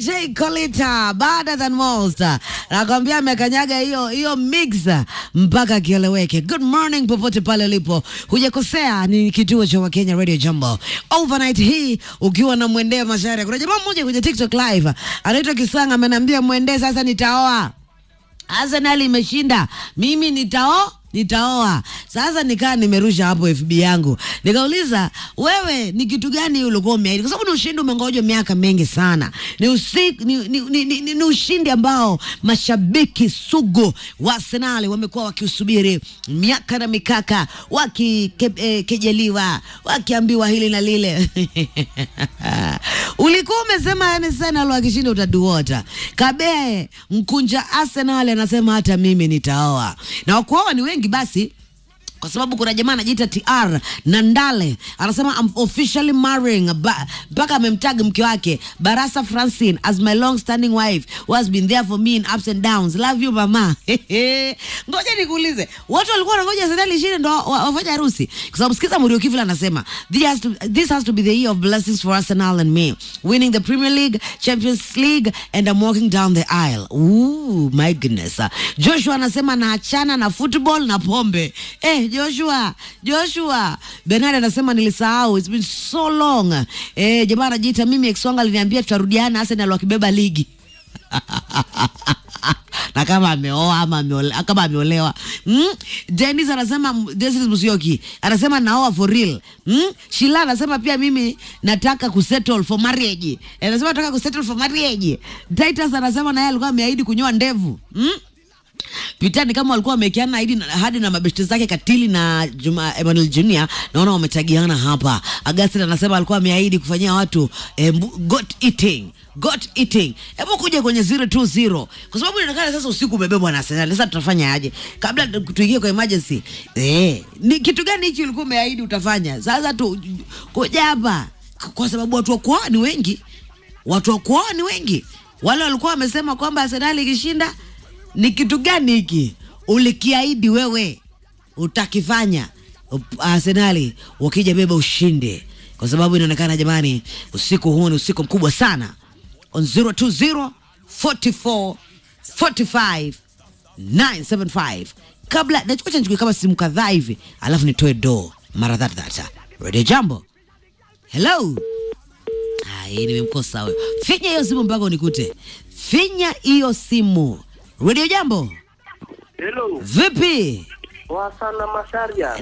DJ Kolita better than most. Nakwambia amekanyaga hiyo hiyo mix mpaka kieleweke. Good morning popote pale ulipo, hujakosea. Ni kituo cha Wakenya Radio Jambo overnight hii, ukiwa na mwendee Masharia. Kuna jamaa mmoja kwenye TikTok live anaitwa Kisanga, ameniambia mwendee, sasa nitaoa. Arsenal imeshinda, mimi nitao nitaoa sasa. Nikaa nimerusha hapo FB yangu nikauliza, wewe ni kitu gani ulikuwa umeahidi? Kwa sababu ni ushindi umengojwa miaka mingi sana, ni, usi, ni, ni, ni, ni, ni, ni ushindi ambao mashabiki sugu wa Arsenal wamekuwa wakiusubiri miaka na mikaka, wakikejeliwa, eh, wakiambiwa hili na lile ulikuwa umesema yani Arsenal wakishinda utaduota. Kabee mkunja Arsenal anasema hata mimi nitaoa, na wakuoa ni wengi basi kwa sababu kuna jamaa anajiita TR Nandale anasema I'm officially marrying mpaka amemtag mke wake Barasa Francine as my long standing wife who has been there for me in ups and downs love you mama. Ngoja nikuulize, watu walikuwa wanangoja Arsenal ishinde ndo wafanye harusi? Kwa sababu sikiza Murio Kivila anasema this has to, this has to be the year of blessings for Arsenal and me winning the Premier League, Champions League and I'm walking down the aisle. Ooh, my goodness. Joshua anasema naachana na football na pombe. Eh, Joshua, Joshua. Bernard anasema nilisahau. It's been so long. Eh, jamaa anajiita mimi ex wangu aliniambia tutarudiana Arsenal wakibeba ligi. na kama ameoa ama ameolewa, kama ameolewa. Mm? Dennis anasema Dennis Musyoki anasema naoa for real. Mm? Shila anasema pia mimi nataka kusettle for marriage. Anasema nataka kusettle for marriage. Titus anasema naye alikuwa ameahidi kunyoa ndevu. Mm? Pitani kama walikuwa wamewekeana hadi hadi na mabeshte zake Katili na Juma Emmanuel Junior, naona wametagiana hapa. Augustin anasema alikuwa ameahidi kufanyia watu eh, goat eating got eating. Hebu kuja kwenye 020 kwa sababu inaonekana sasa usiku umebebwa na Arsenal. Sasa tutafanya aje? Kabla tuingie kwa emergency. Eh, ni kitu gani hichi ulikuwa umeahidi utafanya? Sasa tu kuja hapa kwa sababu watu wa kuoa ni wengi. Watu wa kuoa ni wengi. Wale walikuwa wamesema kwamba Arsenal ikishinda ni kitu gani hiki ulikiahidi wewe utakifanya Arsenali wakija beba ushindi, kwa sababu inaonekana jamani, usiku huu ni usiku mkubwa sana. On 020 44 45 975 kabla nachocha nichukue kama simu kadhaa hivi, alafu nitoe do mara that that. Radio Jambo, hello. Ai, nimemkosa huyo. Finya hiyo simu mpaka unikute. Finya hiyo simu. Radio Jambo. Hello. Vipi? Poa sana Masharia.